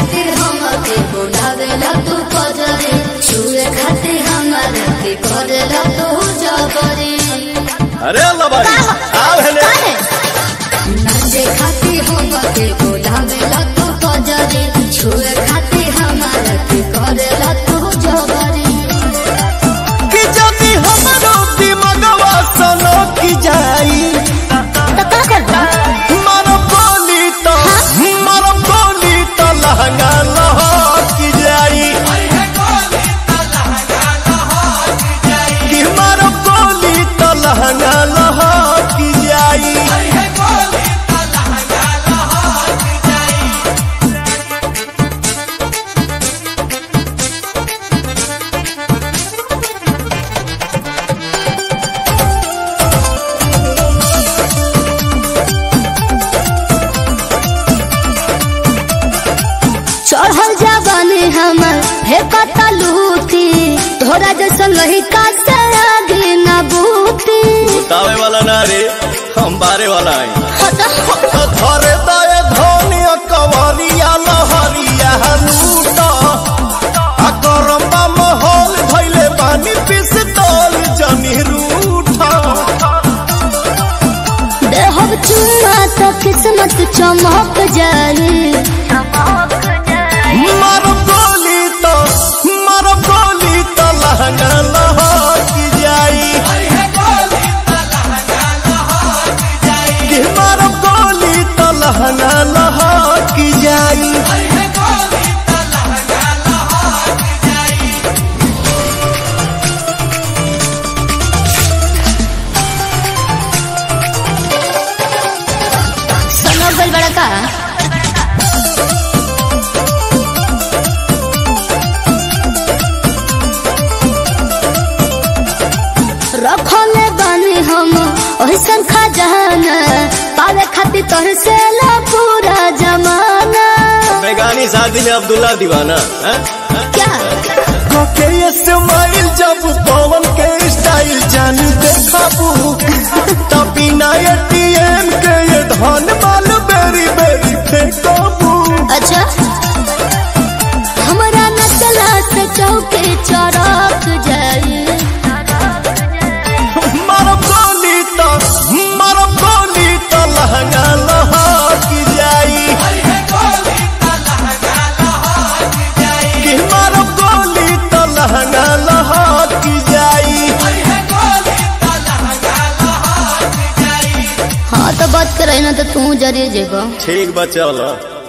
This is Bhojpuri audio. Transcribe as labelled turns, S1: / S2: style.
S1: खातिर हमके बोलावेला तू पजरे छुए खातिर हमारे के करेला तू जबरे
S2: अरे अल्लाह भाई आओ हेले
S1: नाचे खातिर हमके बोलावेला तू पजरे छुए खातिर हमारे के करेला तू जबरे
S2: कि जदी हमरो दिमगवा सनो की जाई
S1: तो का करबा
S2: मारो बोली तो मारो बोली तो लहंगा लहकी जाई कि मारो बोली तो लहंगा लहकी जाई
S1: चढ़ल जाबानी हमर हे पता लूटी तोरा जैसा लहिका से आगे न बूती
S2: बतावे वाला ना रे हम बारे वाला आई
S1: हटा
S2: धरे दए धनिया कवरिया लहरिया लूट आ करम्बा महल धैले बानी पिस्तौल जनी रूठा
S1: देहब चुमा तो किस्मत चमक जाए
S2: मर गोली तो मर गोली तो लहंगा लहकी जाई कि मर गोली तो लहंगा लहकी जाई
S1: सुनो गल बड़ा का रखले बानी हम ओहिसन खजाना पावे खातिर तोहर से ला पूरा जमाना
S2: बेगानी शादी में अब्दुल्ला दीवाना हैं?
S1: क्या
S2: के स्माइल जब पवन के स्टाइल जान देखाबू तब बिना एटीएम के ये धन माल बेरी बेरी फेंकाबू
S1: अच्छा हमरा न चला से चौके चौराक जाए
S2: मर गोली तो मर गोली तो लहंगा लहकी जाई कि मर गोली तो लहंगा लहकी जाई
S1: हाँ तो बात करे ना तो तू जरिए जेबा
S2: ठीक बा चल